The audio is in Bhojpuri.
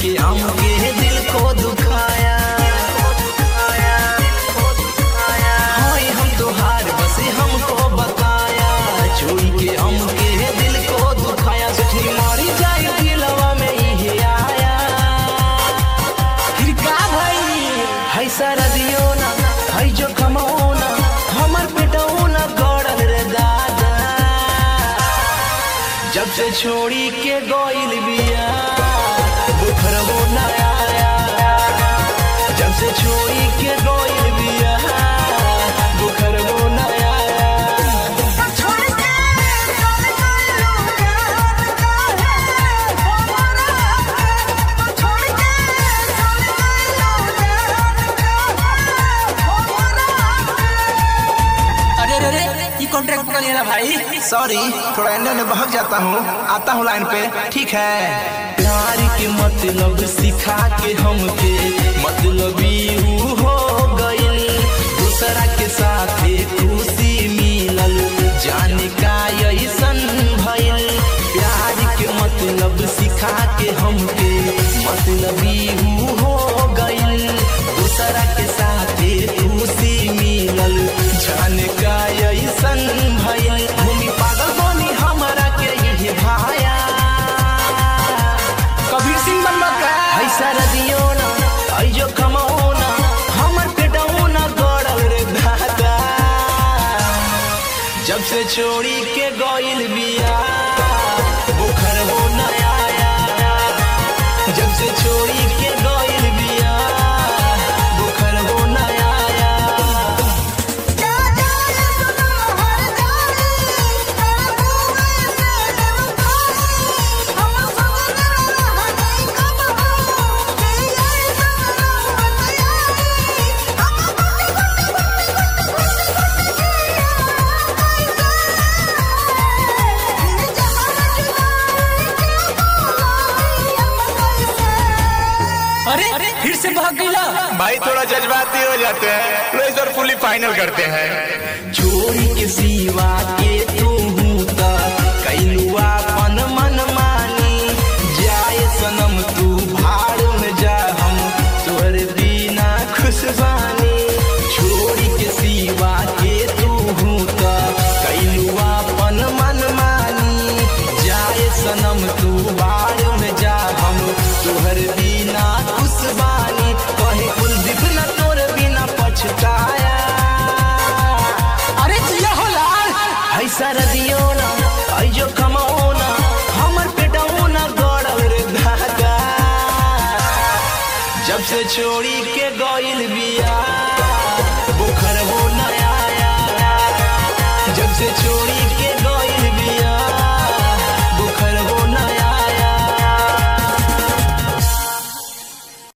के हमके दिल को दुखाया हाय हम तोहार बस हमको बताया छोड़ी के हमके दिल को दुखाया सोचनी मारी जाए दिलवा में ये आया फिर का भई है सारा दियो ना है जो कमाओ ना हमर पेटो ना गड़ल रे दादा जब से छोड़ी के गोइल बिया बुखरबो ना आया जब से छोड़ी के गोइल बिया बुखरबो ना आया छोड़ के चले गइलो यार काहे हमरा छोड़ के चले गइलो यार काहे हमरा अरे अरे अरे ये कॉन्ट्रैक्ट कर लेना भाई सॉरी थोड़ा एने ओने बहक जाता हूँ आता हूँ लाइन पे ठीक है प्यार के मतलब सिखा के हमके मतलब यू हो गइल दूसरा के साथ खुशी मिलल जाने का ऐसन भइल प्यार के मतलब सिखा के हमके मतलब यू हो गइल दूसरा के साथ खुशी मिलल जाने का ऐसन भइल भूमि पागल बनी हमरा के ये भाया कबीर सिंह बनबा का है सारा दियो ना है जो कमाओ ना हमर पेटो ना गड़ल रे दादा जब से छोड़ी के गइल बिया बुखर हो ना आया जब से छोड़ी के गइल बिया बुखर हो ना आया क्या जाने सुनो हर जानी तेरे मुंह से जब खाई हम सब रहने कब हो कि ये सब बताई हम अरे फिर से भाग गईला भाई थोड़ा जज्बाती हो जाते हैं तो इस बार फुली फाइनल करते हैं छोड़ी के सिवा के तू त कैलुआ पन मन मानी जाए सनम तू भाड़ में जा हम तोहर बिना खुशबानी छोड़ी के सिवा के तू त कैलुआ पन मन मानी जाए सनम तू भाड़ में जा हम तोहर बिना खुशबानी कहे कुलदीप न तोर बिना पछताया अरे जिया हो लाल है सारा